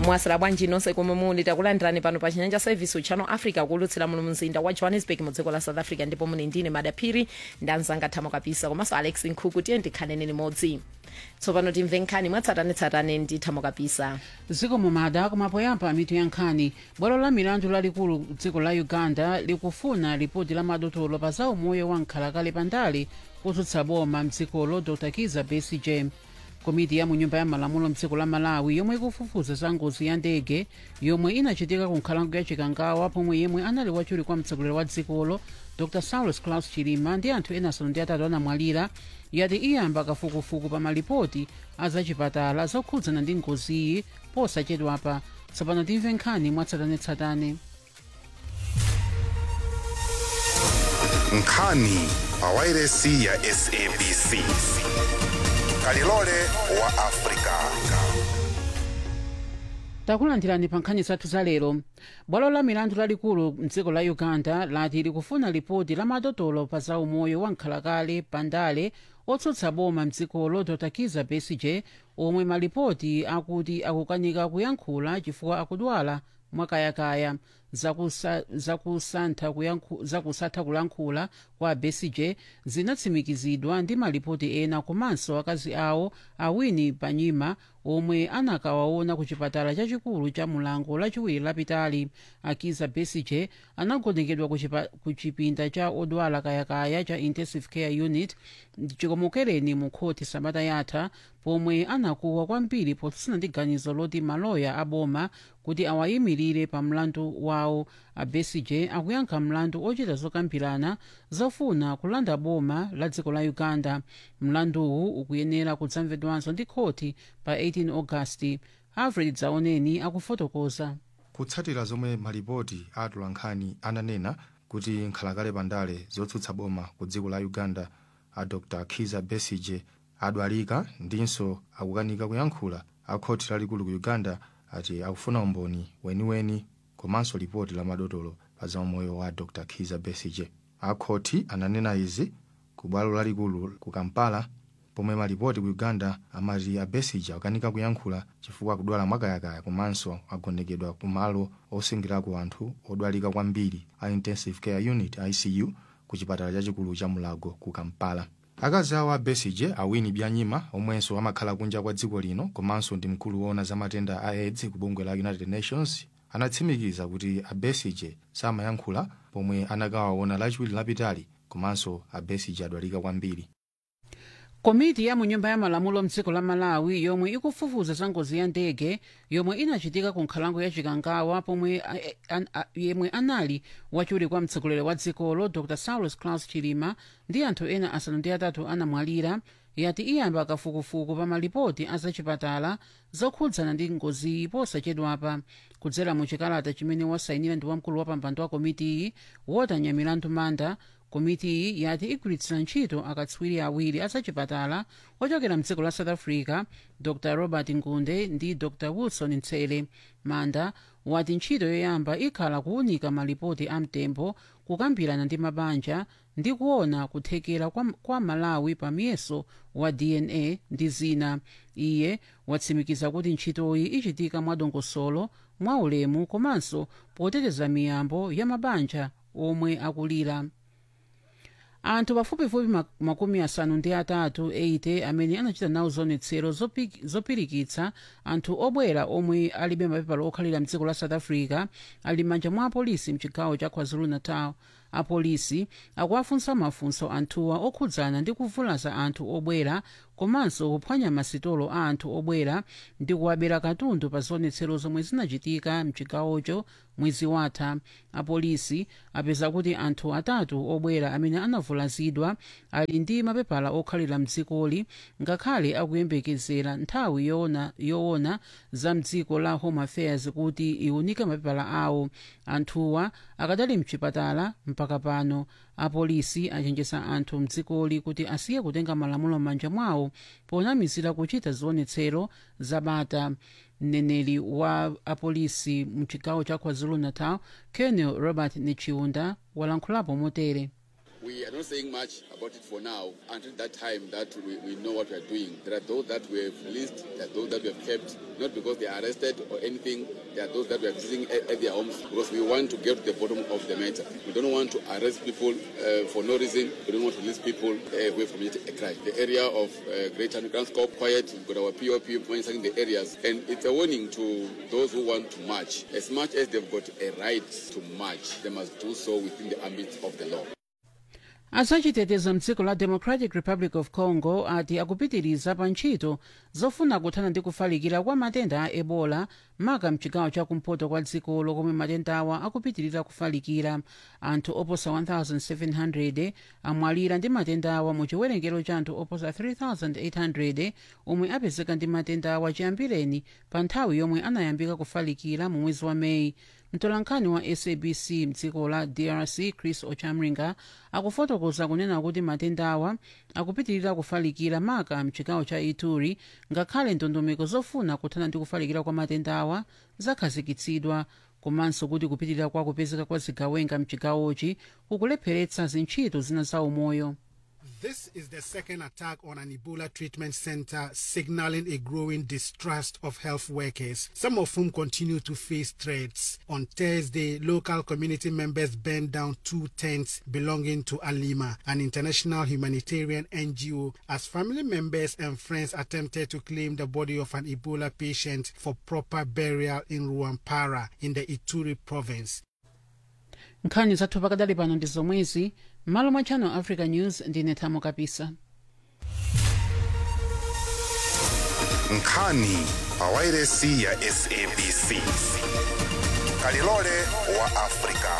mwasira bwanji nonse komwe muli takulandirani pano pa chinyanja service uchano africa kulutsira muno mzinda wa johannesburg mu dziko la south africa ndipo muli ndine madaphiri ndanzanga thamo kapisa komanso alex nkhuku tiye ndikhanene limodzi tsopano timve nkhani mwatsatanetsatane ndi thamo kapisa dziko mumada kumapoyamba mitu ya nkhani bwalo la milandu lalikulu dziko la uganda likufuna ripoti la madotolo pa za umoyo wa nkhalakale pandale kutsutsa boma mdzikolo dr kiza besigye komiti ya munyumba ya malamulo mdziko la malawi yomwe ikufufuza za ngozi ya ndege yomwe inachitika ku nkhalango ya chikangawa pomwe yemwe anali wachiwiri kwa mtsogoleri wa dzikolo dr saulus claus chilima ndi anthu ena asanu ndi atatu anamwalira yati iyamba kafukufuku pa malipoti a zachipatala zokhudzana ndi ngoziyi posachedwapa tsopano timve nkhani mwatsatanetsatane nkhani pa wairesi ya sabc kalilole wa afrika takulandirani pa nkhani zathu za lero bwalo la milandu lalikulu mdziko la uganda lati likufuna ripoti la madotolo pa za umoyo wa nkhalakale pandale otsutsa boma mdzikolo dr kiza besigye omwe malipoti akuti akukanika kuyankhula chifukwa akudwala mwakayakaya zakusa- zakusantha kuyankhu- zakusatha kulankhula kwa besigye zinatsimikizidwa ndi malipoti ena komanso akazi awo awini panyima omwe anakawaona ku chipatala chachikulu cha mulango lachiwiri lapitali akiza besigye anagonekedwa ku chipa- ku chipinda cha odwala kayakaya cha intensive care unit chikomokereni mu khoti sabata yatha pomwe anakuwa kwambiri potsutsana ndi ganizo loti maloya aboma kuti awayimirire pa mlandu wawo a besigye akuyankha mlandu ochita zokambirana zofuna kulanda boma la dziko la uganda mlanduwu ukuyenera kudzamvedwanso ndi khoti pa 18 augasti alfred dzaoneni akufotokoza kutsatira zomwe malipoti a atolankhani ananena kuti nkhalakale pandale zotsutsa boma ku dziko la uganda a dr kiza besigye adwalika ndinso akukanika kuyankhula a khoti lalikulu ku uganda ati akufuna umboni weniweni komanso lipoti la madotolo pa za umoyo wa dr kiza besigye akhoti ananena izi ku bwalo lalikulu ku kampala pomwe malipoti ku uganda amati a besigye akukanika kuyankhula chifukwa akudwala mwakayakaya komanso agonekedwa ku malo osungirako anthu odwalika kwambiri a intensive care unit icu ku chipatala chachikulu cha mulago ku kampala akazi awo a besigye awini byanyima omwenso amakhala kunja kwa dziko lino komanso ndi mkulu woona za matenda a aids ku bungwe la united nations anatsimikiza kuti a besigye samayankhula pomwe anakawaona lachiwiri lapitali komanso a besigye adwalika kwambiri komiti ya munyumba ya malamulo mdziko la malawi yomwe ikufufuza za ngozi ya ndege yomwe inachitika ku nkhalango ya chikangawa pomwe a- a- a- yemwe anali wachiwiri kwa mtsogoleri wa dzikolo dr saulus claus chilima ndi anthu ena asanu ndi atatu anamwalira yati iyamba kafukufuku pa malipoti a zachipatala zokhudzana ndi ngoziyi posachedwapa kudzera mu chikalata chimene wasayinira ndi wamkulu wa pampando wa komitiyi wotanya milandu manda komitiyi yati igwiritsira ntchito akatswiri awiri azachipatala ochokera mdziko la south africa dr robert ngunde ndi dr wilson ntsele manda wati ntchito yoyamba ikhala kuwunika malipoti amtembo kukambirana ndi mabanja ndi kuona kuthekera kwa, kwa malawi pa miyeso wa dna ndi zina iye watsimikiza kuti ntchitoyi ichitika mwadongosolo mwaulemu komanso poteteza miyambo ya mabanja omwe akulira anthu pafupifupi mak- makumi asanu ndi atatu 80 amene anachita nawo zionetsero zopi- zopirikitsa anthu obwera omwe alibe mapepala okhalira mdziko la south africa ali m'manja mwa apolisi mchigawo cha kwazulu-natal apolisi akuwafunsa mafunso anthuwa okhudzana ndi kuvulaza anthu obwera komanso kuphwanya masitolo a anthu obwera ndi kuwabera katundu pa zionetsero zomwe zinachitika mchigawocho mwezi watha apolisi apeza kuti anthu atatu obwera amene anavulazidwa ali ndi mapepala okhalira mdzikoli ngakhale akuyembekezera nthawi yoona, yoona za mdziko la home affairs kuti iwunike mapepala awo anthuwa akadali mchipatala mpaka pano apolisi achenjeza anthu mdzikoli kuti asiye kutenga malamulo m'manja mwawo ponamizira kuchita zionetsero zabata mneneri wa apolisi mchigawo cha kwazulu-natal colonel robert nichiunda walankhulapo motere We are not saying much about it for now until that time that we, we know what we are doing. There are those that we have released, there are those that we have kept, not because they are arrested or anything. There are those that we are visiting at, at their homes because we want to get to the bottom of the matter. We don't want to arrest people uh, for no reason. We don't want to release people uh, away from a crime. The area of uh, Greater Underground Scope, quiet, we've got our POP monitoring the areas. And it's a warning to those who want to march. As much as they've got a right to march, they must do so within the ambit of the law. azachiteteza mdziko la democratic republic of congo ati akupitiriza pa ntchito zofuna kuthana ndi kufalikira kwa matenda a ebola maka mchigawo chakumpoto kwa dzikolo komwe matendawa akupitirira kufalikira anthu oposa 1700 amwalira ndi matendawa mu chiwerengero cha anthu oposa 3800 omwe apezeka ndi matendawa chiyambireni pa nthawi yomwe anayambika kufalikira mu mwezi wa meyi mtolankhani wa sabc mdziko la drc chris ochamringa akufotokoza kunena kuti matendawa akupitirira kufalikira maka mchigawo cha ituri ngakhale ndondomeko zofuna kuthana ndi kufalikira kwa matendawa zakhazikitsidwa komanso kuti kupitirira kwa kupezeka kwa zigawenga mchigawochi kukulepheretsa zintchito zina za umoyo This is the second attack on an Ebola treatment center, signaling a growing distrust of health workers, some of whom continue to face threats. On Thursday, local community members burned down two tents belonging to Alima, an international humanitarian NGO, as family members and friends attempted to claim the body of an Ebola patient for proper burial in Ruampara in the Ituri province. nkhani zathu pakadali pano ndi zomwezi m'malo mwa channel africa news ndine thamo kapisa nkhani pa wairesi ya sabc kalilole wa afrika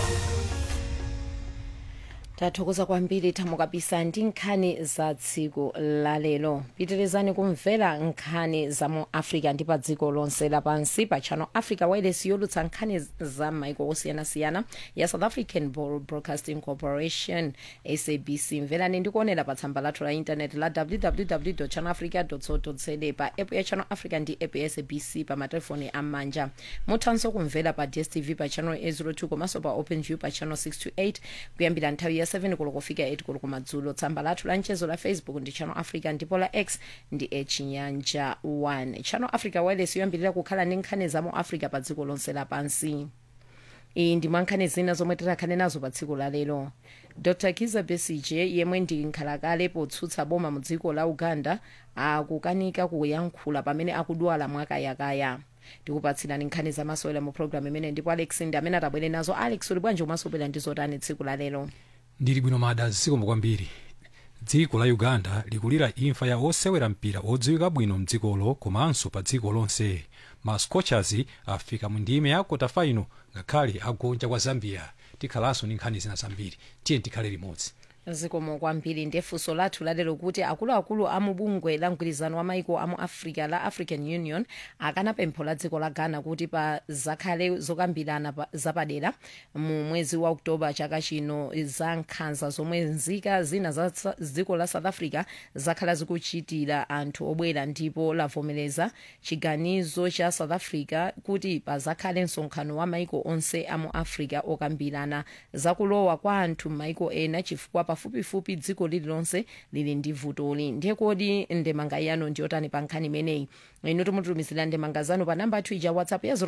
tathokoza kwambiri thamo kapisa ndi nkhani za tsiku lalero pitirizani kumvera nkhani za mu africa ndi pa dziko lonse lapansi pa channel africa wireless yolutsa nkhani za maiko osiyanasiyana ya south african broadcasting corporation sabc mverani ndi kuonera pa tsamba lathu la intaneti la www channel africa co za pa app ya channel africa ndi app ya sabc pa matelefoni am'manja muthanso kumvera pa dstv pa channel 802 komanso pa openview pa channel 628 kuyambira nthawi ya 7 koloko kufika 8 koloko kumadzulo tsamba lathu la mchezo la facebook ndi channel africa ndipo la x ndi echinyanja 1 channel africa wireless yoyambirira kukhala ndi nkhani za mu africa pa dziko lonse lapansi iyi ndi mwankhani zina zomwe tikhale nazo pa tsiku lalero dr kiza besige yemwe ndi nkhalakale potsutsa boma mu dziko la uganda akukanika kuyankhula pamene akudwala mwakayakaya tikupatsirani nkhani zamasewera mu programu imene ndipo alex ndi amene atabwere nazo alex uli bwanji umasobwera ndi zotani tsiku lalero ndili bwino mada zikomo kwambiri dziko la uganda likulira imfa ya osewera mpira odziwika bwino mdzikolo komanso pa dziko lonse ma scorchers afika mu ndime ya kota final ngakhale agonja kwa zambia tikhalanso ndi nkhani zina zambiri tiye tikhale limodzi zikomo kwambiri ndefunso lathu lalero kuti akuluakulu a mubungwe la mgwirizano wa maiko amu africa la african union akana pempho la dziko la ghana kuti pa zakhale zokambirana pa- zapadera mu mwezi wa oktoba chaka chino za nkhanza zomwe nzika zina za sa- dziko la south africa zakhala zikuchitira anthu obwera ndipo lavomereza chiganizo cha south africa kuti pazakhale msonkhano wa maiko onse amu africa okambirana zakulowa kwa anthu m'maiko ena chifukwa pafupifupi dziko lililonse lili ndi vutoli ndiye kodi ndemanga yanu ndiyotani pa nkhani imeneyi inu timutumizira ndemanga zanu pa namba athu ija whatsapp ya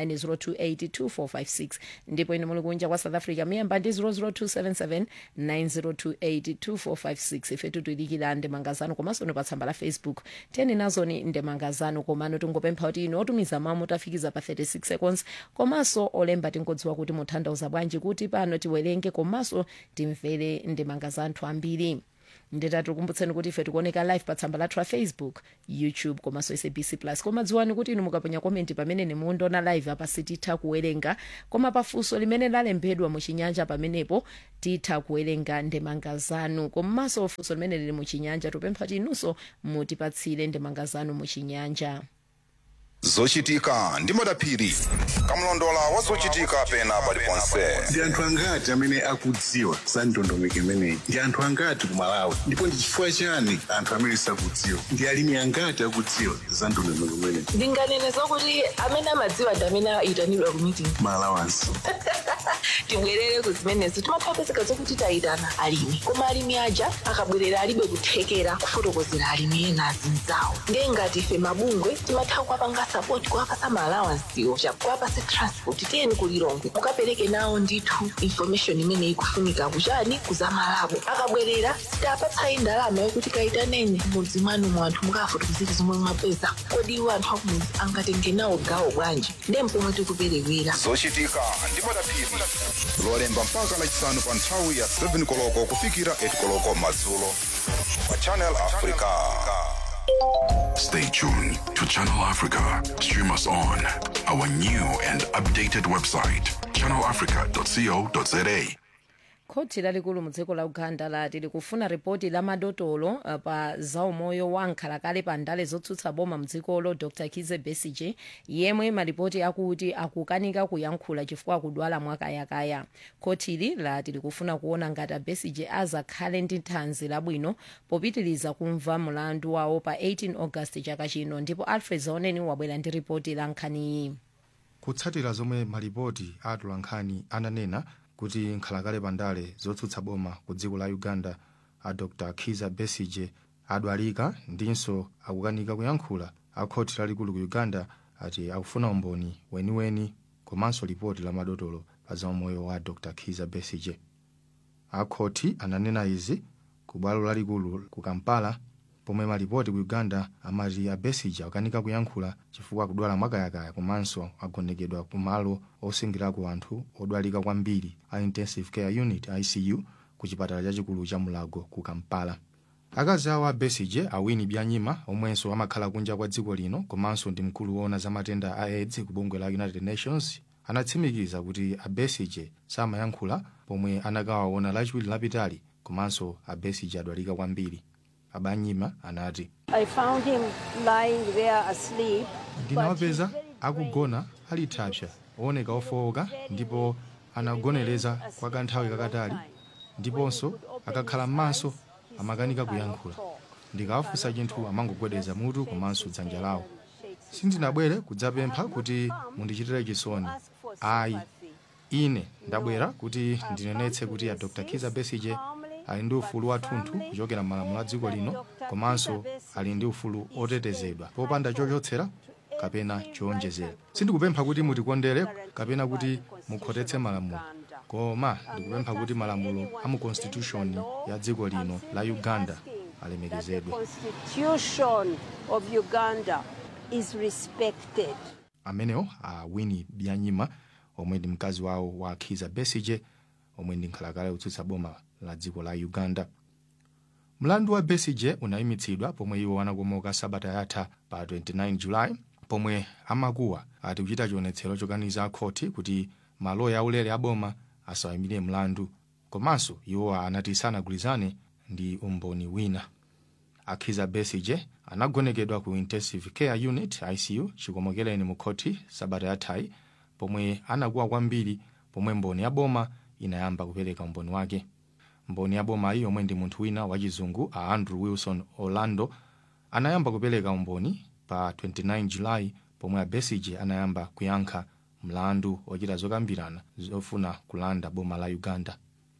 0790282456 ndipo inu muli kunja kwa south africa miyamba ndi 0027790282456 ife tutuyidikira ndemanga zanu komanso ni pa tsamba la facebook tiyeni nazoni ndemanga zanu komano tingopempha kuti inu otumiza mawu mutafikiza pa 36 seconds komanso olemba tingodziwa kuti mutanthauza bwanji kuti pano tiwerenge komanso timvere ndemanga za anthu ambiri nditati kumbutseni kuti ife tikuoneka live pa tsamba lathu la facebook youtube komanso sabc plus koma dziwani kuti inu mukaponya komenti pamene nimundiona live apa sititha kuwerenga koma pafunso limene lalembedwa muchinyanja pamenepo titha kuwerenga ndemanga zanu komanso funso limene lili muchinyanja tupempha kuti inunso mutipatsire ndemanga zanu muchinyanja zochitika ndi madaphiri kamlondola wa zochitika pena paliponse ndi anthu angati amene akudziwa za ndondomeko imeneyi ndi anthu angati ku malawi ndipo ndi chifukwa chani anthu amene sakudziwa ndi alimi angati akudziwa za ndondomeko imeneyi ndinganene zokuti amene amadziwa ndi amene ayitanidwa ku meeting malawansi tibwerere ku zimenezo timapezeka zokuti tayitana alimi koma alimi aja akabwerera alibe kuthekera kufotokozera alimi ena azinzawo ndiye ngati ife mabungwe timatha kuwapanga sapoti kuwapasa maalawansiwo kuwapasa transport tiyeni kulilongwe mukapereke nawo ndithu information imene ikufunika kuchani kuzamalabo akabwerera sitapatsayi ndalama yokuti kayitaneni mudzi mwanu mu anthu mukafotokozera zomwe mwapeza kodi iwo anthu akumudzi angatenge nawo gawo bwanji ndiye mpomwe tikuperewera zochitika ndi madaphiri lolemba mpaka lachisanu pa nthawi ya 7 koloko kufikira 8 koloko madzulo pa channel africa Stay tuned to Channel Africa. Stream us on our new and updated website, channelafrica.co.za. khoti lalikulu mu dziko la uganda lati likufuna ripoti la madotolo uh, pa zaumoyo wa nkhalakale pa ndale zotsutsa boma mdzikolo dr kize besige yemwe malipoti akuti akukanika kuyankhula chifukwa akudwala mwakayakaya khotili lati likufuna kuona ngati besige azakhale ndi thanzi labwino popitiliza kumva mlandu wawo pa 18 august chaka chino ndipo alfred zaoneni wabwera ndi ripoti la nkhaniyi kutsatira zomwe malipoti a atolankhani ananena kuti nkhalakale pandale zotsutsa boma ku dziko la uganda a dr kiza besige adwalika ndinso akukanika kuyankhula a khoti lalikulu ku uganda ati akufuna umboni weniweni komanso lipoti la madotolo pa zaumoyo wa dr kiza besige a khoti ananena izi ku bwalo lalikulu ku kampala pomwe malipoti ku uganda amati a besige akukanika kuyankhula chifukwa akudwala mwakayakaya komanso agonekedwa ku malo osungirako anthu odwalika kwambiri a intensive care unit icu ku chipatala chachikulu cha mulago ku kampala akazi awo a besige awini byanyima omwenso amakhala kunja kwa dziko lino komanso ndi mkulu woona za matenda a aids ku bungwe la united nations anatsimikiza kuti a besige samayankhula pomwe anakawaona lachiwiri lapitali komanso a besige adwalika kwambiri abanyima anati I found him lying there asleep. ndinawapeza akugona ali thapsa ooneka ofowoka ndipo anagonereza kwa kanthawi kakatali ndiponso akakhala m'maso amakanika kuyankhula ndikawafunsa chinthu amangogwedeza mutu komanso dzanja lawo sindinabwere kudzapempha kuti mundichitire chisoni ayi ine ndabwera kuti ndinenetse kuti a dr kiza besige ali ndi ufulu wathunthu kuchokera m'malamulo a dziko lino komanso ali ndi ufulu otetezedwa popanda chochotsera kapena chowonjezera sindikupempha kuti mutikondere kapena kuti mukhotetse malamulo koma ndikupempha kuti malamulo a mu constitution ya dziko lino la uganda alemekezedwe Constitution of Uganda is respected. amenewo a winnie byanyima omwe ndi mkazi wawo wa kiza besige omwe ndi nkhalakale yotsutsa boma la dziko la uganda mlandu wa besige unayimitsidwa pomwe iwo anakomoka sabata yatha pa 29 julayi pomwe amakuwa ati kuchita chionetsero chokaniza khoti kuti maloya aulere aboma asawayimire mlandu komanso iwo anati sanagwirizane ndi umboni wina akhiza besige anagonekedwa ku intensive care unit icu chikomokereni mu khoti sabata yathayi pomwe anakuwa kwambiri pomwe mboni ya boma inayamba kupereka umboni wake mboni ya bomayi yomwe ndi munthu wina wachizungu a andrew wilson orlando anayamba kupereka umboni pa 29 julayi pomwe a besige anayamba kuyankha mlandu ochita zokambirana zofuna kulanda boma la uganda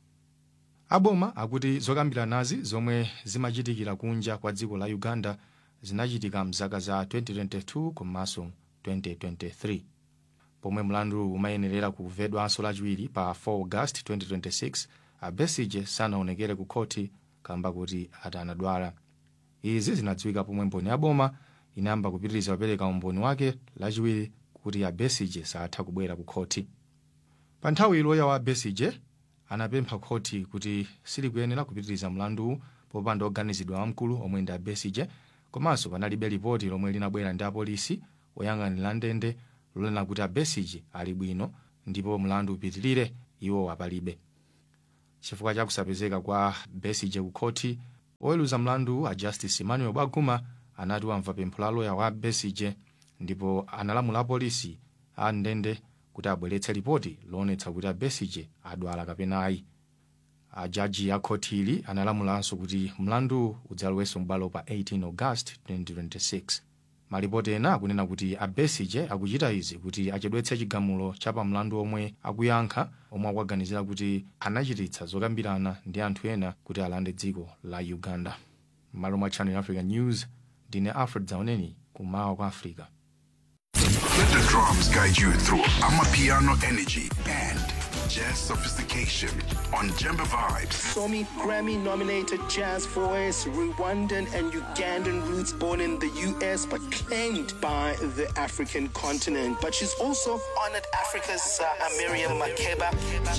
aboma akuti zokambiranazi zomwe zimachitikira kunja kwa dziko la uganda zinachitika mzaka za 2022 komanso 2023 pomwe mlandu umayenerera kumvedwanso lachiwiri pa 4 august 2026 a besige sanaonekere ku khoti kamba kuti ati anadwala izi zinadziwika pomwe mboni ya boma inayamba kupitiriza kupereka umboni wake lachiwiri kuti a besige satha kubwera ku khoti pa nthawi loya wa besige anapempha khoti kuti silikuyenera kupitiriza mlanduwu popanda oganizidwa wamkulu omwe ndi a besige komanso panalibe lipoti lomwe linabwera ndi apolisi oyang'anira ndende lonena kuti a besige ali bwino ndipo mlandu upitirire iwo apalibe chifukwa cha kusapezeka kwa besige ku khoti oweruza mlandu a justice emmanuel baguma anati wamva pempho la loya wa besige ndipo analamula apolisi a ndende kuti abweretse ripoti loonetsa kuti a besige adwala kapena ayi ajaji a khoti ili analamulanso kuti mlandu udzalowenso m'bwalo pa 18 august 2026 malipoti ena akunena kuti a besige akuchita izi kuti achedwetse chigamulo cha pamlandu omwe akuyankha omwe akuganizira kuti anachititsa zokambirana ndi anthu ena kuti alande dziko la uganda m'malo mwa channel africa news ndine alfred zaoneni kumawa kwa africa Let the drums guide you through Amapiano energy and jazz sophistication on Jemba Vibes. Somi Grammy nominated jazz voice, Rwandan and Ugandan roots, born in the US but claimed by the African continent. But she's also honored Africa's uh, Miriam Makeba.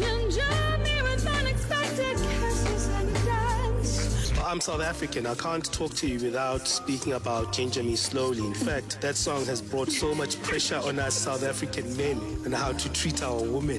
I'm South African. I can't talk to you without speaking about Ginger Me Slowly. In fact, that song has brought so much pressure on us South African men and how to treat our women.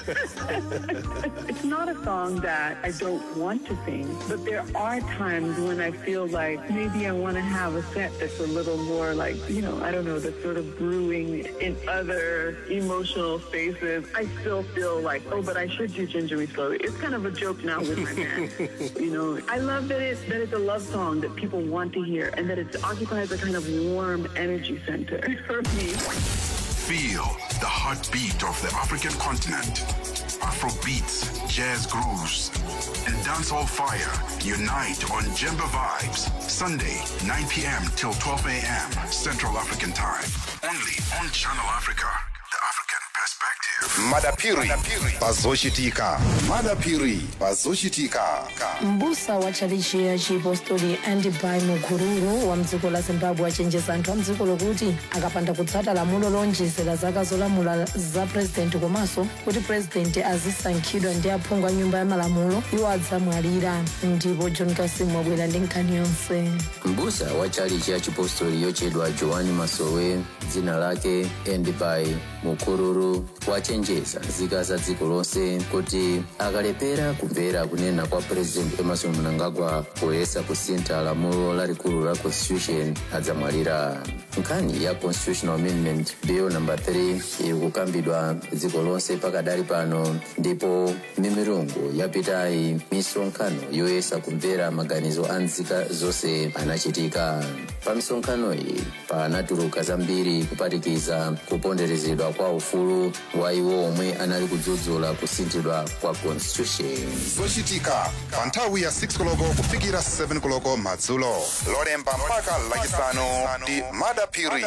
It's not a song that I don't want to sing, but there are times when I feel like maybe I want to have a set that's a little more like, you know, I don't know, that's sort of brewing in other emotional spaces. I still feel like, oh, but I should do Ginger Me Slowly. It's kind of a joke now with my man. you know, I love that it's, that it's a love song that people want to hear and that it occupies a kind of warm energy center for me. Feel the heartbeat of the African continent. Afro beats, jazz grooves, and dancehall fire unite on Jemba Vibes. Sunday, 9 p.m. till 12 a.m. Central African Time. Only on Channel Africa. The African perspective. madapiri pazochitika madapiri pazochitika mbusa wa tchalichi ya chiapostoli andibai mukururu wa mdziko la zimbabwe achenjeza anthu a mdziko lokuti akapanda kutsata lamulo lonjezera zaka zolamula za purezidenti komanso kuti purezidenti azisankhidwa ndi aphungu a nyumba ya malamulo iwo adzamwalira ndipo john kasim wabwera ndi nkhani yonse mbusa wa tchalichi ya chipostoli yochedwa joani masowe dzina lake endibai mukururu wachenjeza nzika za dziko lonse kuti akalepera kumvera kunena kwa president emerson mnangagwa poyesa kusintha lamulo lalikulu la constitution adzamwalira nkhani ya constitutional amendment bill number 3 iri kukambidwa dziko lonse pakadali pano ndipo mimirungu yapitayi misonkhano yoyesa kumvera maganizo a nzika zonse anachitika pa misonkhano iyi panatuluka zambiri kupatikiza kuponderezedwa kwa ufulu wa iwo omwe anali kudzudzula kusinthidwa kwa constitution zochitika pa nthawi ya 6 koloko kufikira 7 koloko madzulo lolemba mpaka lachisanu ndi madapiri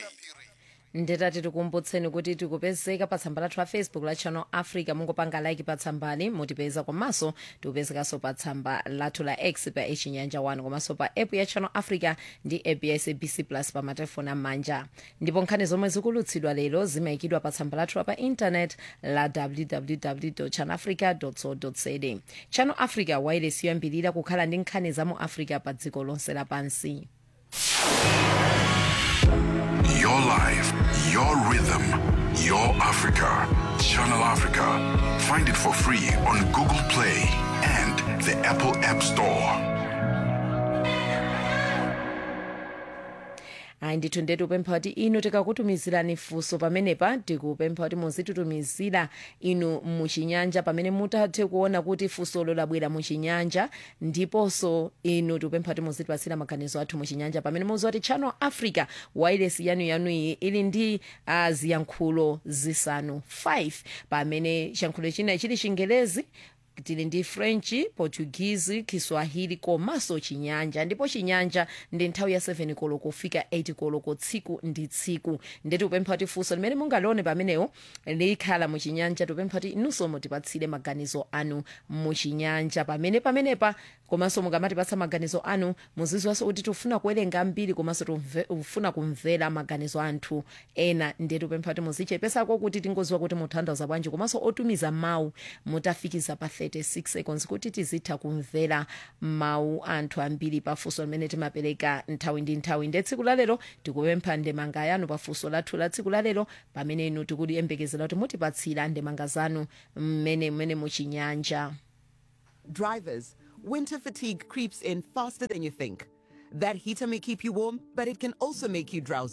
ndetati tikumbutseni kuti tikupezeka pa tsamba lathu la facebook la channel africa mungopanga like pa tsambali mutipeza komanso tikupezekanso pa tsamba lathu la x pa echinyanja 1 komanso pa app ya channel africa ndi app ya sabc plus pa matelefoni am'manja ndipo nkhani zomwe zikulutsidwa lero zimayikidwa pa tsamba lathu pa intanet la www channel africa co za channel africa wailesi yoyambirira kukhala ndi nkhani za mu africa pa dziko lonse lapansi Your life, your rhythm, your Africa. Channel Africa. Find it for free on Google Play and the Apple App Store. ayi ndithu ndetu upempha kuti inu tikakutumizirani funso pamenepa tikupempha kuti muzititumizira inu muchinyanja pamene mutathe kuona kuti funsolo labwera muchinyanja ndiponso inu tikupempha kuti muzitipatsira maganizo athu muchinyanja pamene muziwa kuti channel africa wailesi yanuyanuyi ili ndi uh, ziyankhulo zisanu 5 pamene chiyankhulo china chili chingelezi tili ndi french portuguese kiswahili komanso chinyanja ndipo chinyanja ndi nthawi ya 7 koloko kufika 8 koloko tsiku ndi tsiku ndeti upempha kuti funso limene mungalione pamenewo likhala muchinyanja tipempha kuti inunso mutipatsire maganizo anu muchinyanja pamene pamenepa komanso mukamatipatsa maganizo anu muziziwanso kuti tifuna kuwerenga ambiri komanso tifuna kumvera maganizo anthu ena ndeti upempha kuti muzichepesako kuti tingoziwa kuti mutanthauza bwanji komanso otumiza mawu mutafikiza pa 36 seconds kuti tizitha kumvera mawu anthu ambiri pafunso limene timapereka nthawi ndi nthawi nde tsiku lalero tikupempha ndemanga yanu pafunso lathu la tsiku lalero pamene inu tikuyembekezera kuti mutipatsira ndemanga zanu mmene mmene muchinyanja Drivers, winter fatigue creeps in faster than you think. That heater may keep you warm, but it can also make you drowsy.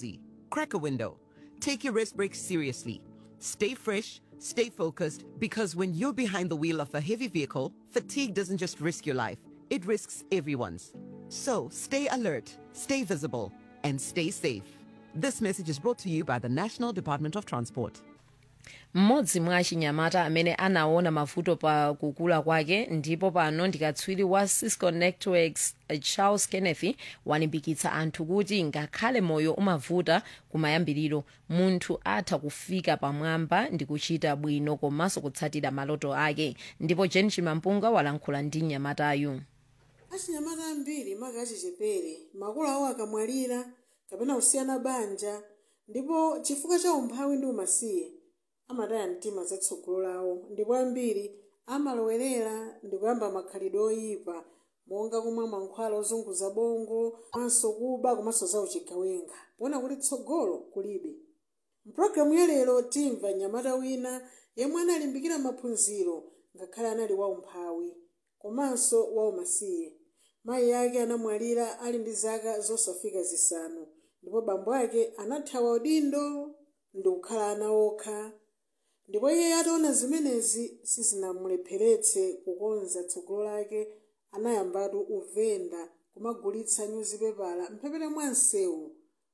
Crack a window. Take your rest break seriously. Stay fresh, stay focused, because when you're behind the wheel of a heavy vehicle, fatigue doesn't just risk your life, it risks everyone's. So stay alert, stay visible, and stay safe. This message is brought to you by the National Department of Transport. mmodzi mwa achinyamata amene anaona mavuto pa kukula kwake ndipo pano ndikatswiri wa cisco networks eh, charles kenneth walimbikitsa anthu kuti ngakhale moyo umavuta kumayambiriro munthu atha kufika pamwamba ndi kuchita bwino komanso kutsatira maloto ake ndipo jen chimampunga walankhula ndi mnyamatayu achinyamata ambiri maka achichepere makolo awo akamwalira kapena kusiyana banja ndipo chifukwa cha umphawi ndi umasiye amataya mtima zatsogolo lawo ndipo ambiri amalowerera ndi kuyamba makhalidwe oyipa monga kumwa mankhwala ozunguza bongo komanso kuba komanso za uchigawenga poona kuti tsogolo kulibe mpulogalamu ya lero timva mnyamata wina yemwe analimbikira maphunziro ngakhale anali waumphawi komanso waumasiye mayi ake anamwalira ali ndi zaka zosafika zisanu ndipo bambo ake anathawa udindo ndi kukhala ana okha ndipo iye ataona zimenezi sizinamulepheretse kukonza tsogolo lake anayambatu uvenda kumagulitsa nyuzipepala mphepete mwa msewu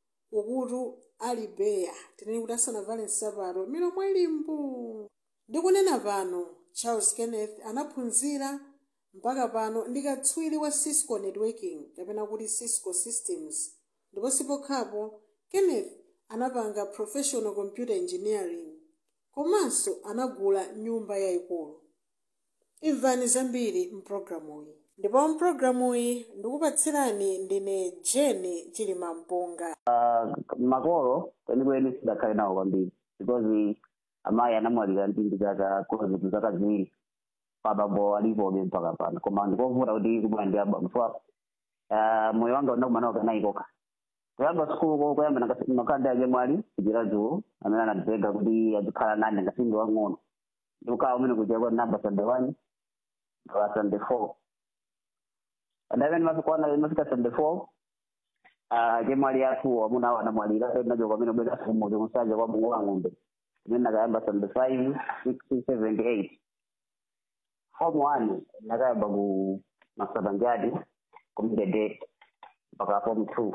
ukutu ali beya tinene kuti asanavale nsapato milomo ilimbu ndikunena pano charles kenneth anaphunzira mpaka pano ndi katswiri wa cisco networking kapena kuti cisco systems ndipo sipokhapo kenneth anapanga professional computer engineering komanso anagula nyumba yayikulu imvani zambiri mpulogalamuyi ndipo mpulogalamuyi ndikupatsirani ndine jeni chilimampunga uh, makolo kwenikweni sidakhale nawo kwambiri because amayi anamwalira ndi zaka kuzitu zaka ziwiri pabambo alipobe mpaka pano koma ndikovuta kuti kubwana ndi abambo chifukwa uh, moyo wanga unakumanawo kanayikoka kuyamba sukulu kuyamba makanda ake mwali kuchira dzulo amene anandipega kuti azikhala nane ngasingi wang'ono ndikukawa umene kuchira kwa namba sunday one mpaka sunday four adamene mafikwana mafika sunday four chemwali athu amuna awo anamwalira nacho kwamene ubwera sumuzi kusanja kwa mungu wa ng'ombe imene nakayamba sunday five six seven eight form one nakayamba ku masabanjadi kumdede mpaka form two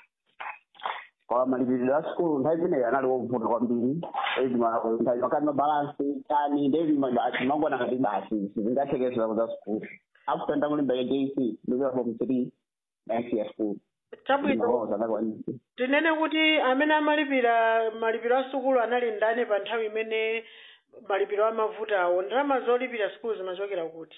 kwa malipiriro a sikulu nthawi imeneyo anali wovuta kwambiri makati mabalansi tani ndevi mabasi mangona ngati basi sizingathekesera za sikulu after ndakulimba jc ndikuya form three next year school chabwino tinene kuti amene amalipira malipiro a sukulu anali ndani pa nthawi imene malipiro amavutawo ndalama zolipira sukulu zimachokera kuti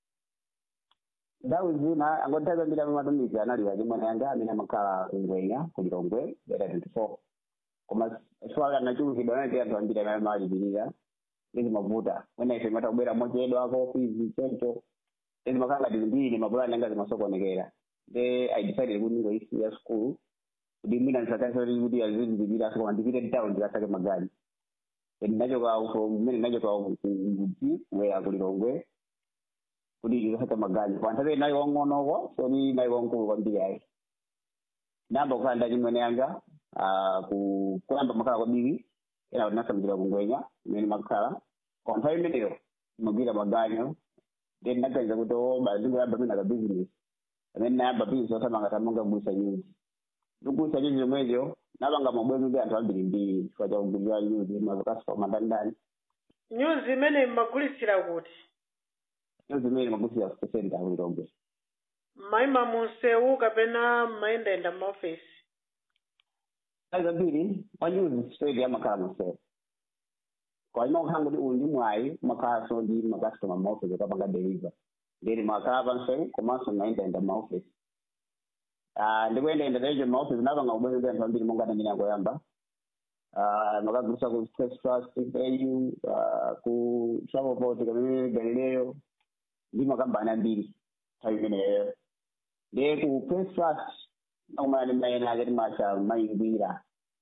nthawi zina angothawi zambiri amamatumiki anali achimwene yanga amene amakhala kungwenya kulilongwe data twenty four koma swala anachulukidwa anati anthu ambiri amene amalipirira izimavuta mwina ife imata kubwera mochedwa ko fizi choncho izimakhala ngati mbiri mapulani anga zimasokonekera nde i decided kuti ngoisiya school kuti mwina ndisakasati kuti azizilipira koma ndipite town ndikasake magani ndinachoka from mmene ndinachoka kuti kubwera kulilongwe kuti ndikasake magani koma nthawi nayi wang'onoko soni nayi wankulu kwambiri ayi namba kukhala ndachimwene yanga kuyamba makhala kwabiri ena kuti nasamikira kungwenya imene makhala koma nthawi imeneyo magwira maganyo then naganiza kuti oba ndingoyamba mina ka business amene nayamba business osamanga tamanga kugulisa nyuzi ndikugulisa nyuzi zomwezo napanga mabwenzi ndi anthu ambiri mbiri chifukwa cha kugulisa nyuzi mazokasipa mandandani nyuzi imene mmagulitsira kuti nyuzi imene magulitsira ku center kulilongwe mayima munsewu kapena mayendayenda m'maofesi nthawi zambiri wanyuzi straight amakhala munsewu kwaima kukhala kuti uyu ndi mwayi umakhalanso ndi makastoma m'maofesi okapanga deliver ndiri makhala pansewu komanso mayendayenda m'maofesi ndikuyendayenda techo m'maofesi napanga kubwenzi ndi anthu ambiri monga ndamene akoyamba makagulisa ku stress trust au ku travelport kamene galileyo ndi makambani ambiri nthawi imeneyo ndiye ku press trust nakumana ndi mayena ake timacha mayingwira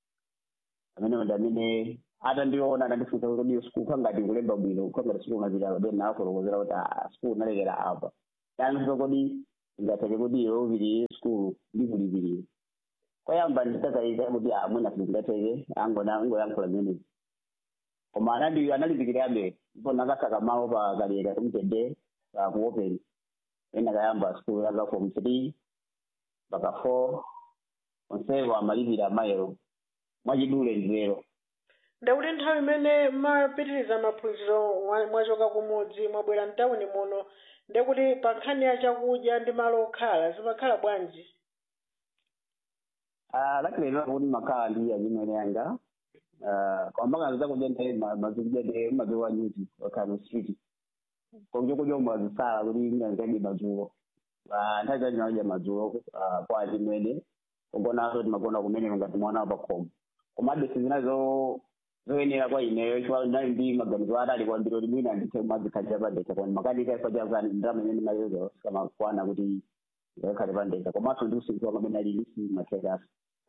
amene ndi amene atandiona atandifunsa kuti iyo sikulu khangati kulemba bwino khangati sikulu ngapita then nafotokozera kuti ah sikulu nalekera apa tanso kodi ingatheke kuti iwe upitire sikulu ndikulipirire koyamba nditakaika kuti amwena singateke angoyankhula zimenezi koma anali analimbikirabe ndipo nakasaka mawu pa kalera kumtende pa kuopen ena kayamba skulu yaka form three mpaka four onsewo amalipira mayero mwachidule ndilero ndakuti nthawi imene mapitiriza maphunziro mwa- mwachoka kumudzi mwabwera mtawuni muno ndekuti pa nkhani ya chakudya ndi malo okhala zimakhala bwanji lakilero kuti makhala ndi achimwene yanga kwambanga zakudya nthawi mazikudya ndi mazuwa nyuti okhala mu street kokudya mwazisala kuti ingazikadi madzulo Ah, nthawi zacho nakudya madzulo ah, kwa achimwene kugonaso timagona kumene ngati mwana pa khomo komabe sizinazo zoyenera kwa ineyo chifukwa ndali ndi maganizo atali kwambiri kuti mwina ndithe kumadzikhalira pandekha koma makadi ikaifa chakani ndalama imene ndimayoza sikamakwana kuti ngakhale pandekha komanso ndi usiku wanga amene ali isi mathekasi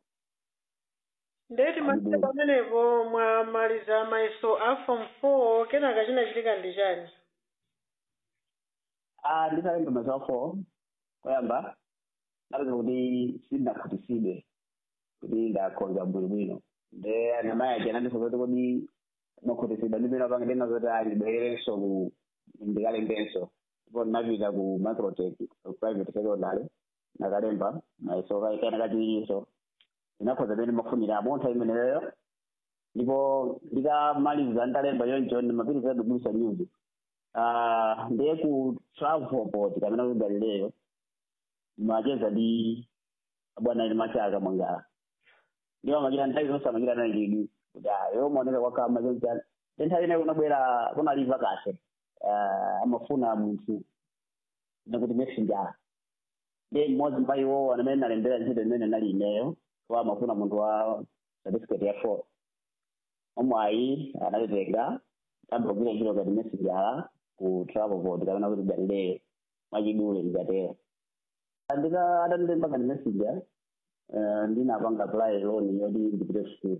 ndeti masiku pamenepo mwamaliza mayeso a form four kenaka chinachitika ndi chani Ah, nditalemba mayeso four koyamba ndapeza kuti sindinakhutitsidwe kuti ndakhonza bwinobwino nde anamayi aja anandifunsa kuti kodi mwakhutitsidwa ndipena pange ndina zoti andibwererenso ku ndikalembenso ndipo ndinapita ku microtech ku private secondary nakalemba mayeso kaikana kachiwiriso ndinakhoza pene mafunira amontha imeneyoyo ndipo ndikamaliza ndalemba yoncho ndimapitiriza kugulisa news Ah, ndiye ku travel port kamene ku galileyo macheza ndi bwana ili machaka mwangala ndiwo amachita nthawi zonse amachita nayo chidwi kuti ayo maoneka kwakama chonchana ndi nthawi inayi kunabwera kunaliva kase Ah, amafuna munthu nakuti messenger ndi mmodzi mwa iwowo amene nalembera ntchito imene nali ineyo wa amafuna munthu wa certificate ya four omwayi analitenga ambogwira ntchito ngati messenger ku travel board kapena kuti galileyo mwachidule ndikatero ndika atandilemba ngati messenger eh, ndinapanga apply loan yoti ndipite school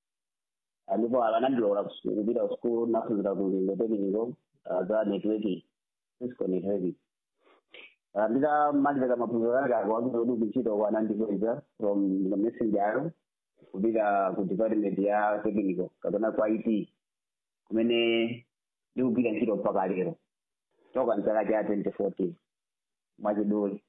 Ah, ndipo anandilola ku school kupita ku school naphunzira ku lingo technical ah, za networking cisco networking Ah, ndikamaliza maphunziro ake akuwakira kuti kuntchito kwa anandikweza from the messenger kupita ku department ya technical kapena kwa it kumene ndikugwira ntchito mpaka lero toka mchaka cha 2014 mwachidule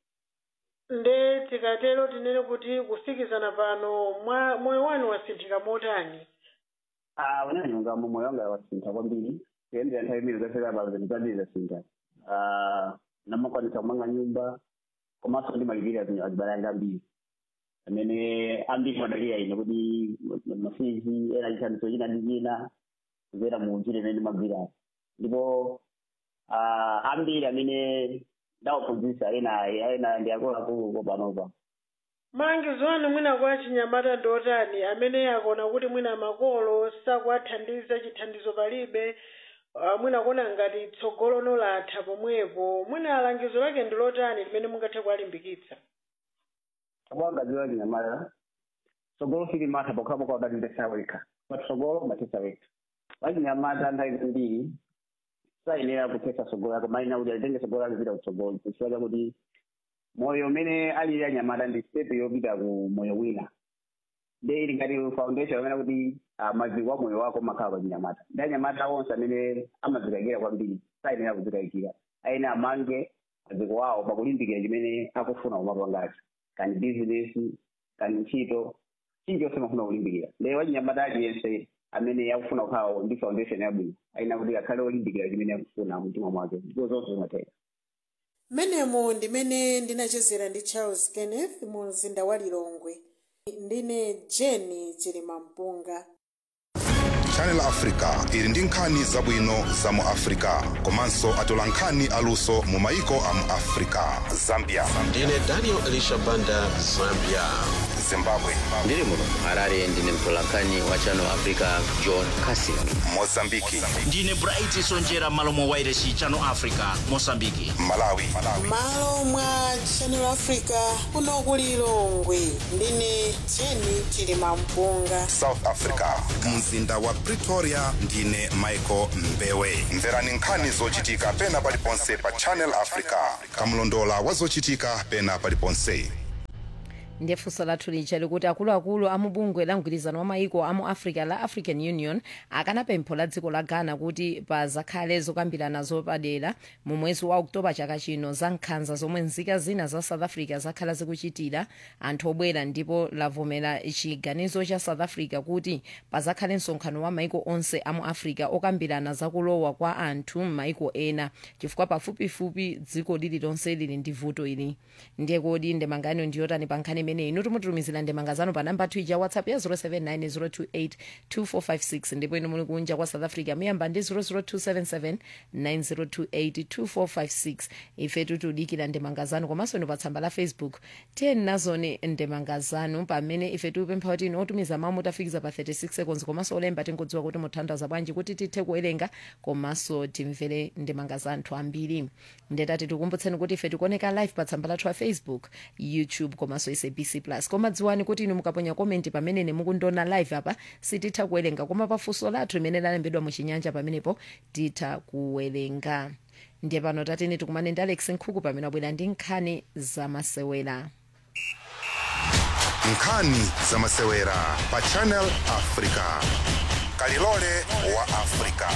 nde tikatero tinene kuti kufikizana pano mwa moyo wanu wasinthika motani Ah, unanyonga moyo wanga wasintha kwambiri kuyendera nthawi imene zafika pano zindipambiri zasintha Ah, namakwanisa kumanga nyumba komanso ndimalipira azibale anga ambiri amene ambiri madaliya ine kuti mafizi ena chithandizo china ndi china kupera mu ntchito imene ndimagwira ndipo ah, ambiri amene ndawaphunzitsa ena ena ndi akuluakulu panopa malangizo anu mwina kwa chinyamata ndi otani amene akuona kuti mwina makolo sakuwathandiza chithandizo palibe ah, mwina kuona ngati tsogolo nolatha pomwepo mwina langizo lake ndi lotani limene mungathe kuwalimbikitsa akwagaziwa chinyamata tsogolo silimatha pokhapokha udatitesa wekha patsogolo matesa wekha wachinyamata nthawi zambiri sayenera kutesa tsogolo yako maina kuti alitenge tsogolo yake kupita kutsogolo chifukwa chakuti moyo umene alili anyamata ndi step yopita ku moyo wina nde ili ngati foundation amene kuti ah, maziko a moyo wako makhala pa chinyamata ndi anyamata onse amene amazikayikira kwambiri sayenera kuzikayikira ayenera amange maziko awo pakulimbikira chimene akufuna kumapangacho kani business kani ntchito chilichonse mafuna kulimbikira lero wachinyamata aliyense amene akufuna kukhala ndi foundation yabwino ayenera kuti akhale olimbikira chimene akufuna mumtima mwake ndipo zonse zimatheka mmenemo ndimene ndinachezera ndi charles kenneth mu mzinda wa lilongwe ndine jeni chilimampunga channel africa ili ndi nkhani zabwino za mu africa komanso atola nkhani aluso mu maiko a mu africa zambia ndine daniel elisha banda zambia zimbabwe ndiri muno harare ndine mtolankhani wa channel africa john casin mozambiki ndine bright sonjera malo mwa wairesi channel africa mosambiki malawi malo mwa channel africa kuno ku lilongwe ndine jeni chilimampunga south africa mzinda wa pretoria ndine michael mbewe mverani nkhani zochitika pena paliponse pa channel africa kamlondola wa zochitika pena paliponse ndiye funso lathu lija likuti akuluakulu amubungwe la mgwirizano wa maiko amu africa la african union akana pempho la dziko la ghana kuti pazakhale zokambirana zopadera mu mwezi wa oktoba chaka chino za nkhanza zomwe nzika zina za south africa zakhala zikuchitira anthu obwera ndipo lavomera chiganizo cha south africa kuti pazakhale msonkhano wa maiko onse amu africa okambirana zakulowa kwa anthu m'maiko ena chifukwa pafupifupi dziko lililonse lili ndi vuto ili ndiye kodi ndemangano ndiyotani pa nkhani imeneyi inu timutumizira ndemanga zanu pa namba ya whatsapp ya 079 028 ndipo inu muli kunja kwa south africa muyamba ndi 00277 9028 2456 ife tikudikira ndemanga zanu komanso inu pa tsamba la facebook tiyeni nazoni ndemanga zanu pamene ife tikupempha kuti inu otumiza mawu mutafikiza pa 36 seconds komanso olemba tingodziwa kuti muthandaza bwanji kuti tithe kuwerenga komanso timvere ndemanga za anthu ambiri ndetati tikumbutseni kuti ife tikuoneka live pa tsamba lathu la facebook youtube komanso sabc plus koma dziwani kuti inu mukaponya komenti pamene nemukundiona live apa sititha kuwerenga koma pafunso lathu limene lalembedwa muchinyanja pamenepo titha kuwerenga ndiye pano tatene tikumane ndi alex nkhuku pamene abwera ndi nkhani zamasewera nkhani zamasewera pa channel africa kalilole wa africa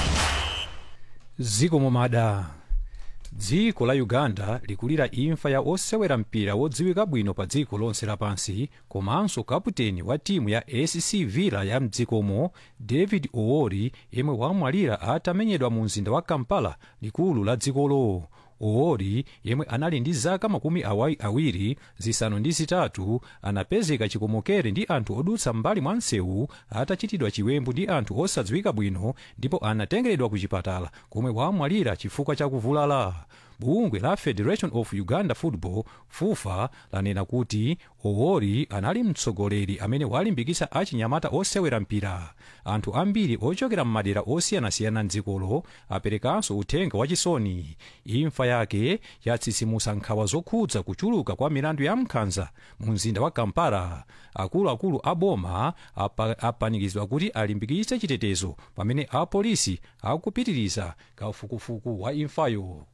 ziko momada dziko la uganda likulira imfa ya osewera mpira wodziwika bwino pa dziko lonse lapansi komanso kaputeni wa timu ya sc villa ya mdzikomo david oori yemwe wamwalira atamenyedwa mu mzinda wa kampala likulu la dzikolo oori yemwe anali ndi zaka makumi awai awiri zisanu ndi zitatu anapezeka chikomokere ndi anthu odutsa mbali mwa msewu atachitidwa chiwembu ndi anthu osadziwika bwino ndipo anatengeredwa ku chipatala komwe wamwalira chifukwa cha kuvulala bungwe la federation of uganda football fufa lanena kuti oori anali mtsogoleri amene walimbikitsa achinyamata osewera mpira anthu ambiri ochokera m'madera osiyanasiyana mdzikolo aperekanso uthenga wachisoni imfa yake yatsitsimutsa nkhawa zokhudza kuchuluka kwa milandu ya nkhanza mu mzinda wa kampala akuluakulu a boma apa, apanikizidwa kuti alimbikitse chitetezo pamene apolisi akupitiriza kafukufuku wa imfayo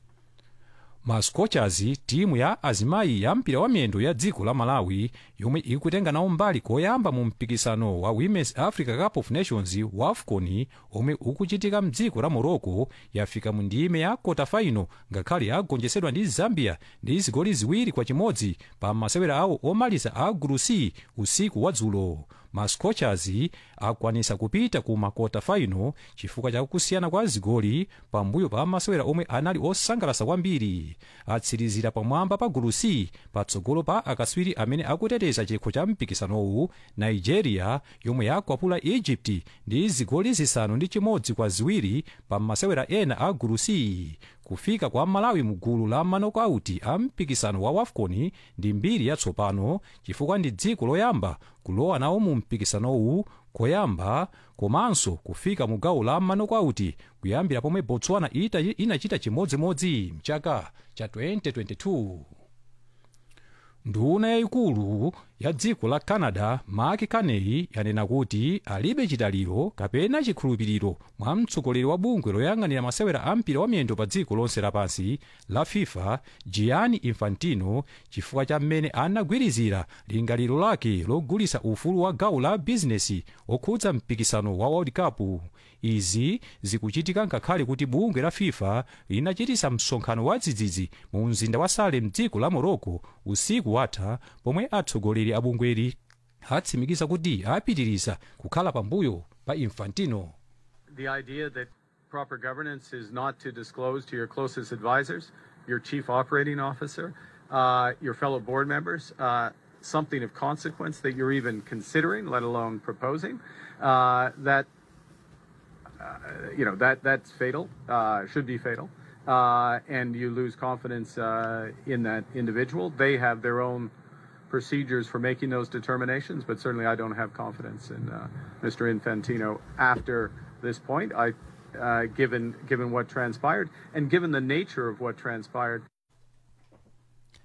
ma scorchers timu ya azimayi ya mpira wa miyendo ya dziko la malawi yomwe ikutenga nawo mbali koyamba mu mpikisano wa women's africa cup of nations wa afcon omwe ukuchitika mdziko la morocco yafika mu ndime ya kota final ngakhale yagonjetsedwa ndi zambia ndi zigoli ziwiri kwa chimodzi pa masewera awo omaliza a gulu c usiku wa dzulo ma scorchers akwanisa kupita ku makota final chifukwa cha kusiyana kwa zigoli pambuyo pa masewera omwe anali osangalatsa kwambiri atsirizira pamwamba pa gulu c patsogolo pa akaswiri amene akuteteza chikho cha mpikisanowu nigeria yomwe yakwapula egypt ndi zigoli zisanu ndi chimodzi kwa ziwiri pa masewera ena a gulu c kufika kwa malawi mu gulu la manokauti a mpikisano wa wafcon ndi mbiri yatsopano chifukwa ndi dziko loyamba kulowa nawo mu mpikisanowu koyamba komanso kufika mu gawo la manokauti kuyambira pomwe botswana ita inachita chimodzimodzi mchaka cha 2022 nduna yayikulu ya dziko la canada mark carney yanena kuti alibe chitaliro kapena chikhulupiriro mwa mtsogoleri wa bungwe loyang'anira masewera a mpira wa miyendo pa dziko lonse lapansi la fifa gianni infantino chifukwa cha mmene anagwirizira lingaliro lake logulitsa ufulu wa gawo la bizinesi okhudza mpikisano wa world cup izi zikuchitika ngakhale kuti bungwe la fifa linachitisa msonkhano wa dzidzidzi mu mzinda wa salem mdziko la morocco usiku watha pomwe atsogoleri a bungweli atsimikiza kuti apitiriza kukhala pambuyo pa infantino the idea that proper governance is not to disclose to your closest advisors, your chief operating officer, uh, your fellow board members, uh, something of consequence that you're even considering, let alone proposing, uh, that uh, you know that that's fatal, uh, should be fatal, uh, and you lose confidence uh, in that individual. They have their own procedures for making those determinations, but certainly I don't have confidence in uh, Mr. Infantino after this point. I, uh, given given what transpired and given the nature of what transpired.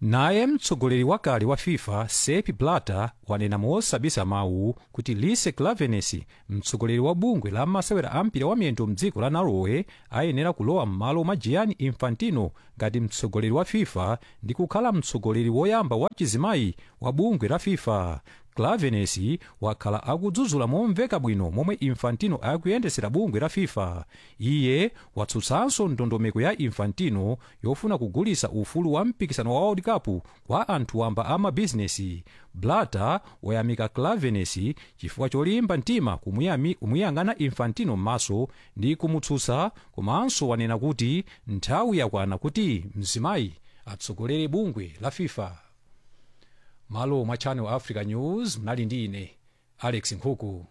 naye mtsogoleri wakale wa fifa sepp blatter wanena mosabisa mawu kuti lise clavenes mtsogoleri wa bungwe la masewera a mpira wa miyendo mdziko la norway ayenera kulowa m'malo mwa gianni infantino ngati mtsogoleri wa fifa ndi kukhala mtsogoleri woyamba wa chizimayi wa bungwe la fifa clavenes wakhala akudzudzula momveka bwino momwe infantino akuyendesera bungwe la fifa iye watsutsanso ndondomeko ya infantino yofuna kugulisa ufulu wa mpikisano wa world cup kwa anthu wamba a mabizinesi blatter wayamika clavenes chifukwa cholimba mtima kumuyami- kumuyang'ana infantino m'maso ndi kumutsutsa komanso wanena kuti nthawi yakwana kuti mzimayi atsogolere bungwe la fifa malo mwa channel africa news mnali ndi ine alex nkhuku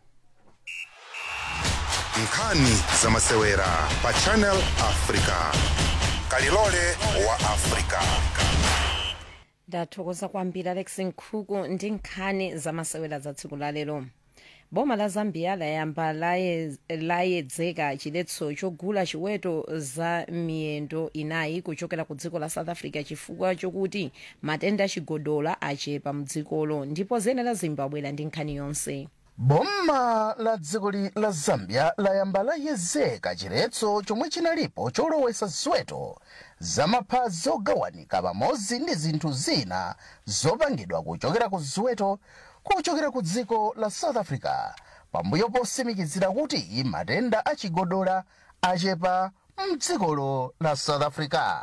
nkhani za masewera pa channel africa kalilole wa africa ndathokoza kwambiri alex nkhuku ndi nkhani zamasewera za tsiku lalero boma la zambia layamba laye- layedzeka chiletso chogula chiweto za miyendo inayi kuchokera ku dziko la south africa chifukwa chokuti matenda achigodola achepa mdzikolo ndipo zenera zimbabwe ndi nkhani yonse boma la dziko li- la zambia layamba layezeka chiletso chomwe chinalipo cholowesa ziweto zamaphazi ogawanika pamodzi ndi zinthu zina zopangidwa kuchokera ku ziweto kuchokera ku dziko la south africa pambuyo posimikizira kuti matenda achigodola achepa mdzikolo la south africa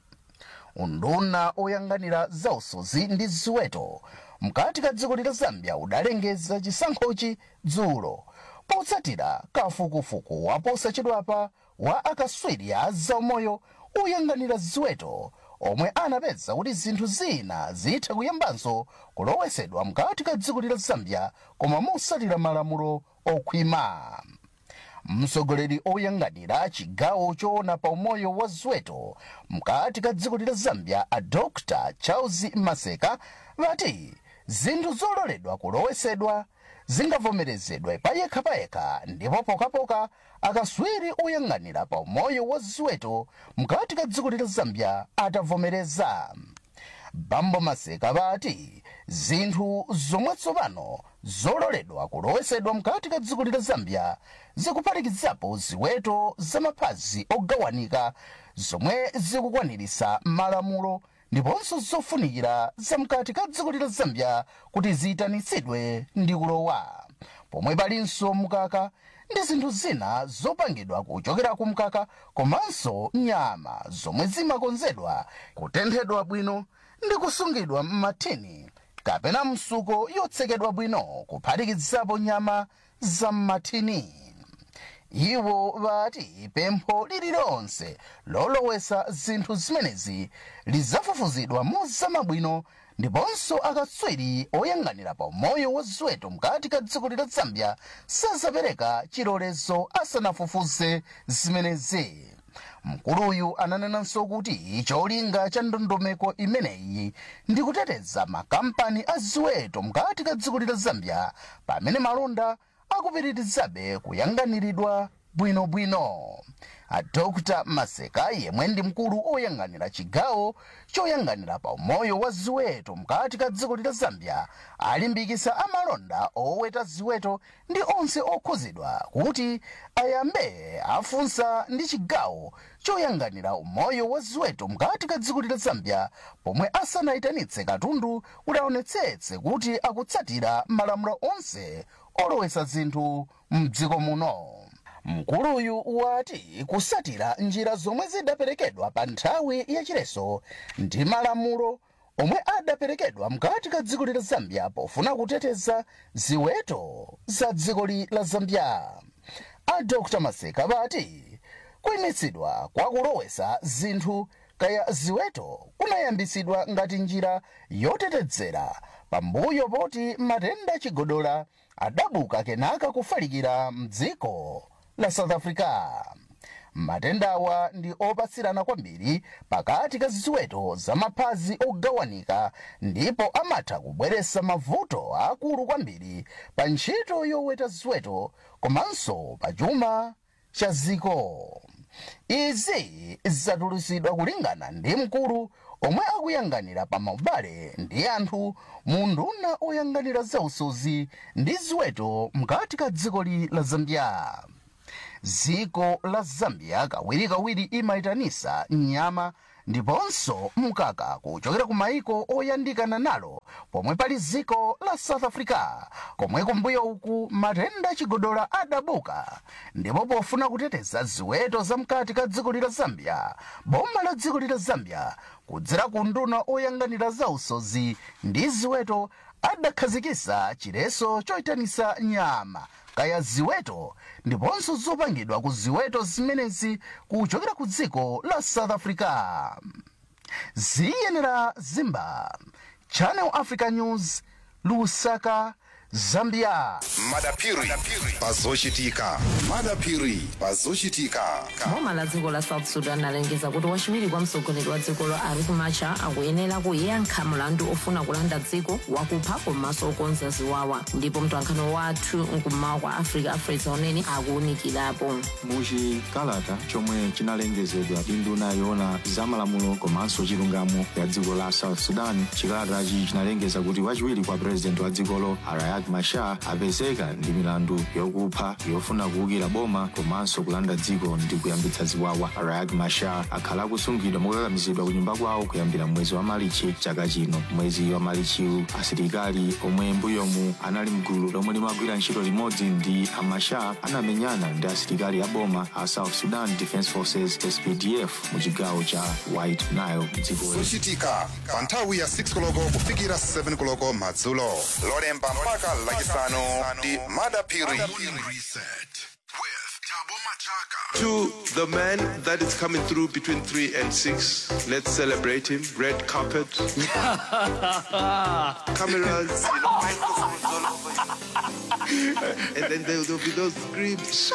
unduna oyang'anira zausodzi ndi ziweto mkati ka dziko la zambia udalengeza chisankhochi dzulo potsatira kafukufuku waposachedwapa wa akatswiri a zaumoyo oyang'anira ziweto omwe anapeza kuti zinthu zina zitha kuyambanso kulowesedwa mkati ka dziko la zambia koma motsatira malamulo okhwima mtsogoleri oyang'anira chigawo choona pa umoyo wa ziweto mkati ka dziko la zambia a dr charles maseka vati zinthu zololedwa kulowesedwa zingavomerezedwe payekhapayekha ndipo pokapoka akatswiri oyang'anira pa umoyo wa ziweto mkati ka dziko la zambia atavomereza bambo maseka vati zinthu zomwe tsopano zololedwa kulowesedwa mkati ka dziko la zambia zikuphatikizapo ziweto zamaphazi ogawanika zomwe zikukwanirisa malamulo ndiponso zofunikira zamkati ka dziko la zambia kuti ziyitanitsidwe ndi kulowa pomwe palinso mkaka ndi zinthu zina zopangidwa kuchokera ku mkaka komanso nyama zomwe zimakonzedwa kutenthedwa bwino ndi kusungidwa m'mathini kapena msuko yotsekedwa bwino kuphatikizapo nyama za m'mathini iwo vati pempho lililonse lolowesa zinthu zimenezi lidzafufuzidwa mozamabwino ndiponso akatswiri oyang'anira pa umoyo wa ziweto mkati ka dziko la zambia sazapereka chilolezo asanafufuze zimenezi mkuluyu ananenanso kuti cholinga cha ndondomeko imeneyi ndi kuteteza makampani a ziweto mkati ka dziko la zambia pamene malonda akupitirizabe kuyang'aniridwa bwinobwino a dr maseka yemwe ndi mkulu oyang'anira chigawo choyang'anira pa umoyo wa ziweto mkati ka dziko la zambia alimbikisa amalonda oweta ziweto ndi onse okhuzidwa kuti ayambe afunsa ndi chigawo choyang'anira umoyo wa ziweto mkati ka dziko la zambia pomwe asanayitanitse katundu kuti aonetsetse kuti akutsatira malamulo onse olowesa zinthu mdziko muno mkuluyu wati kusatira njira zomwe zidaperekedwa pa nthawi yachileso ndi malamulo omwe adaperekedwa mkati ka dziko la zambia pofuna kuteteza ziweto za dziko la zambia a dr maseka vati kuyimitsidwa kwa kulowesa zinthu kaya ziweto kunayambisidwa ngati njira yotetezera pambuyo poti matenda chigodola adabuka kenaka kufalikira mdziko la south africa matendawa ndi opatsirana kwambiri pakati ka ziweto zamaphazi ogawanika ndipo amatha kubweretsa mavuto akulu kwambiri pa ntchito yoweta ziweto komanso pa chuma cha ziko izi zatulutsidwa kulingana ndi mkulu omwe akuyang'anira pa maubale ndi anthu mu nduna oyang'anira zausozi ndi ziweto mkati ka dzikoli la zambia dziko la zambia kawirikawiri imayitanisa nyama ndiponso mkaka kuchokera ku maiko oyandikana nalo pomwe pali dziko la south africa komwe kumbuyo uku matenda chigodola adabuka ndipo pofuna kuteteza ziweto zamkati ka dziko la zambia boma la dziko la zambia kudzera ku nduna oyang'anira zausozi ndi ziweto adakhazikisa chileso choyitanisa nyama kaya ziweto ndiponso zopangidwa ku ziweto zimenezi kuchokera ku dziko la south africa ziyenera zimba channel africa news lusaka zambia madapiri pazochitika madapiri pazochitika boma la dziko la south sudan alengeza kuti wachiwiri kwa mtsogoleri wa dzikolo riek machar akuyenera kuyankha mlandu ofuna kulanda dziko wakupha komanso okonza ziwawa ndipo mtolankhani wathu mkummawa kwa africa afresa unene akuwunikirapo muchikalata chomwe chinalengezedwa ndi nduna yoona zamalamulo komanso chilungamo ya dziko la south sudan chikalatachi chinalengeza kuti wachiwiri kwa purezidenti wa dzikolo riek machar apezeka ndi milandu yokupha yofuna kuwukira boma komanso kulanda dziko ndi kuyambitsa ziwawa riek machar akhala akusungidwa mokakamizidwa ku nyumba kwawo kuyambira mwezi wa malichi chaka chino mwezi wa malichiwu asilikali omwe mbuyomu anali mgulu lomwe limagwira ntchito limodzi ndi amachar anamenyana ndi asilikali a boma a south sudan defense forces spdf mu chigawo cha white nile dziko zochitika pa nthawi ya 6 koloko kufikira 7 koloko madzulo lolemba mpaka lachisanu ndi madapiri To the man that is coming through between 3 and 6, let's celebrate him. Red carpet. Cameras, you know, microphones all over. and then there will be those screams.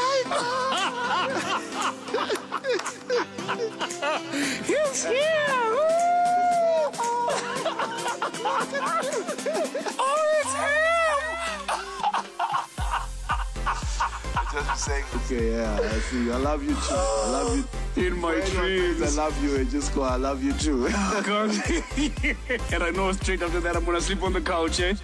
He's here! oh, it's him! Just be saying, okay, yeah, I see. you. I love you too. I love you. In my When one dreams. says I love you, and just go, I love you too. God. and I know straight after that I'm gonna sleep on the couch, eh?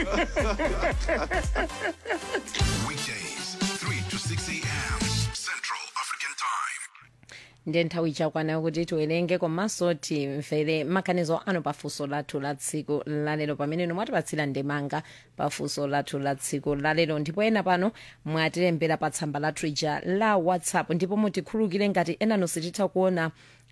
Weekdays, 3 to 6 a.m. Central African Time. ndiye nthawi ichakwana kuti tiwerenge komanso timvere maganizo anu pafunso lathu la tsiku lalero pamene inu mwatipatsira ndemanga pafunso lathu la tsiku lalero ndipo ena pano mwatilembera pa tsamba lathu ija la whatsapp ndipo mutikhulukire ngati enanu sititha kuona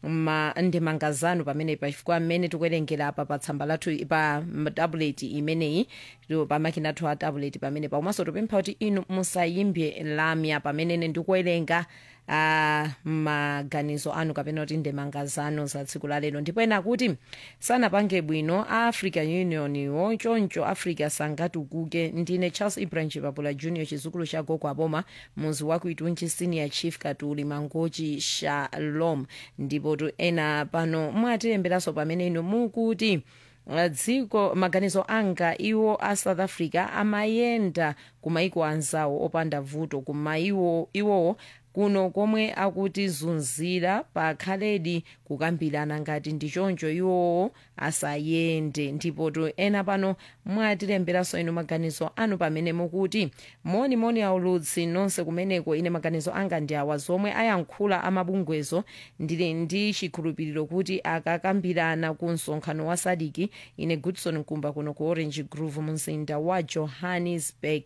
ma ndemanga zanu pamene pachifukwa mmene tikuwerengera apa pa tsamba lathu pa tablet imeneyi tu- pa makina athu a tablet pamene pakomanso tupempha kuti inu musayimbe lamya pamene ine ndikuwerenga uh, maganizo anu kapena kuti ndemanga zanu za tsiku la lero ndipo ena kuti sanapange bwino a african union wo choncho africa sangatukuke ndine charles ibrahim chipapula junior chizukulu cha gogo aboma muzi wa kuitunji senior chief katuli mangochi shalom ndipo tu ena pano mwatilemberanso pamene inu mukuti uh, dziko maganizo anga iwo a south africa amayenda kumaiko anzawo opanda vuto kuma iwo iwowo kuno komwe akutizunzira pakhaledi kukambirana ngati ndi choncho iwowo asayende ndipo to ena pano mwatilemberanso inu maganizo anu pamene mukuti moni moni aulutsi nonse kumeneko ine maganizo anga ndi awa zomwe ayankhula amabungwezo ndili ndi chikhulupiriro kuti akakambirana ku msonkhano wa sadiki ine goodson nkumba kuno ku orange grove mumzinda wa johannesburg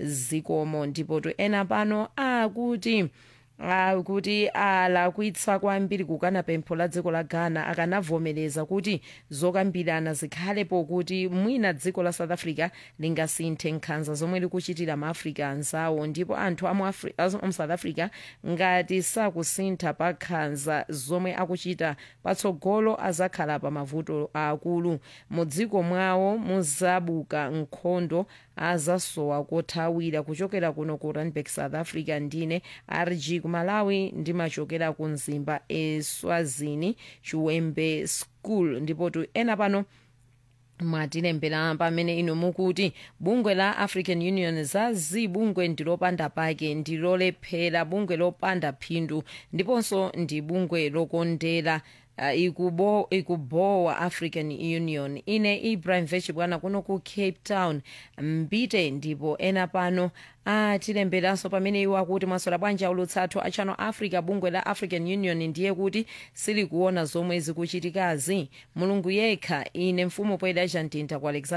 zikomo ndipo to ena pano akuti Ah, kuti alakwitsa kwambiri kukana pempho la dziko la ghana akanavomereza kuti zokambirana zikhalepo kuti mwina dziko la south africa lingasinthe nkhanza zomwe likuchitira maafrica anzawo ndipo anthu amu Afri- amu amu south africa ngati sakusintha pa nkhanza zomwe akuchita patsogolo azakhala pa mavuto akulu mu dziko mwawo muzabuka nkhondo azasowa kothawira kuchokera kuno ku randburg south africa ndine rg kumalawi ndimachokera ku mzimba eswazini chiwembe school ndipo tu ena pano mwatilembera pamene inu mukuti bungwe la african union zazi bungwe ndilopanda pake ndilolephera bungwe lopanda phindu ndiponso ndi bungwe lokondera uh, ikubo, ikubowa african union ine ibrahim vechibwana kuno ku cape town mbite ndipo ena pano atilemberanso pamene iwo akuti mwasola bwanji aulutsathu a channel africa bungwe la african union ndiye kuti silikuona zomwe zikuchitikazi mulungu yekha ine mfumu poyeda chantinta ku alexander